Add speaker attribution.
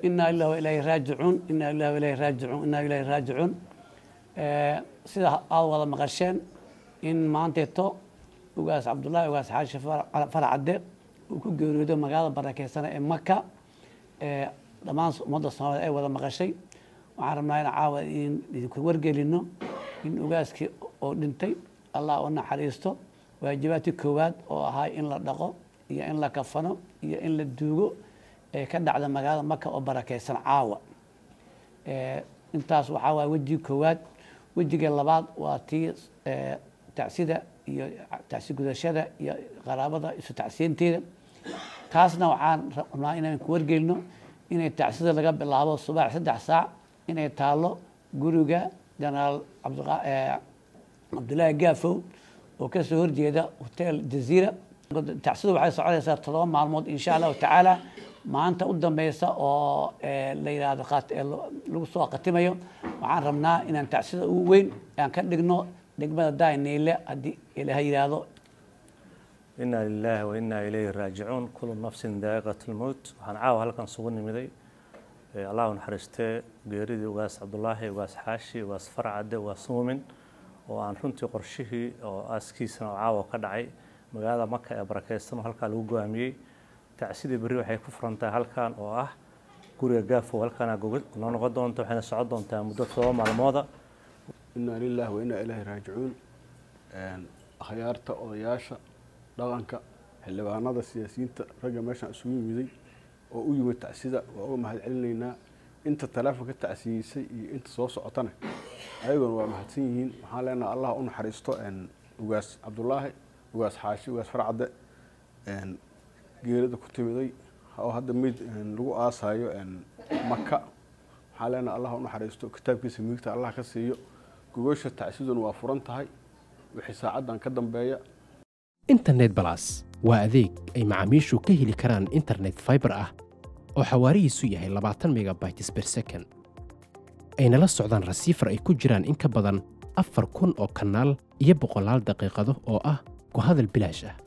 Speaker 1: inaa lilah wa ilaahi raajicuun inaa lilah wa ilaahi raajicuun inaa ilaahi raajicuun sida aad wada maqasheen in maanteeto ugaas cabdullaahi ugaas xaashi faracadde uu ku geeriyoodo magaalada barakeysana ee maka dhammaan ummadda soomaaliyed ay wada maqashay waxaan rabnaa in caawa idinku wargelino in ugaaskii oo dhintay allah u naxariisto waajibaadkii koowaad oo ahaa in la dhaqo iyo in la kafano iyo in la duugo ee ka dhacda magaalada maka oo barakeysan caawa intaas waxaa waaya wejigii koowaad wejiga labaad waa tii tacsida iyo tacsi gudashada iyo qaraabada isu tacsiinteeda taasna waxaan rabnaa inaan ku wargelino inay tacsida laga bilaabo subax saddex saac inay taalo guriga jenaraal cabdullaahi gaafow oo kasoo horjeeda hotel jaziira tacsida waxay soconaysaa todoba maalmood insha allahu tacaala maanta u dambeysa oo la yidhaahdo lagu soo khatimayo waxaan rabnaa inaan tacsida ugu weyn aan ka dhigno degmada daaniile haddii ilaah yidhaahdo
Speaker 2: inaa lilaahi wa inaa ilayhi raajicuun kulu nafsin daa'iqat lmowt waxaan caawa halkan sugu nimiday allah u naxariistee geeridii ugaas cabdulaahi ugaas xaashi ugaas farcadde ugaas muumin oo aan runtii qorshihii oo aaskiisana oo caawa ka dhacay magaalada maka ee barakeysan oo halkaa lagu go-aamiyey tacsidii berri waxay ku furan tahay halkan oo ah guriga gaafow halkaana noo noqon doonta waxayna socon doontaa muddo todoba maalmooda
Speaker 3: inaa lilahi wa inaa ilaahi raajicuun akhyaarta odayaasha dhaqanka xildhibaanada siyaasiyiinta ragga meeshaan isugu yimiday oo u yimid tacsida waa uga mahad celinaynaa inta taleefonka tacsiyeysay iyo inta soo socotana ayaguna waa mahadsan yihiin waxaan leenaha allah u naxariisto ugaas cabdulaahi ugaas xaashi ugaas farcadde geerida ku timiday oo hadda meyd lagu aasaayo maka waxaan leenaha allah u naxariisto kitaabkiisa miigta allah ka siiyo gogosha tacsiduna waa furan tahay wixii saacaddan ka dambeeya
Speaker 4: internet balas waa adeeg ay macaamiishu ka heli karaan internet faibar ah oo xawaarihiisu yahay labaatan megabytes ber second ayna la socdaan rasiifar ay ku jiraan in ka badan afar kun oo kanaal iyo boqolaal daqiiqado oo ah ku hadal bilaash ah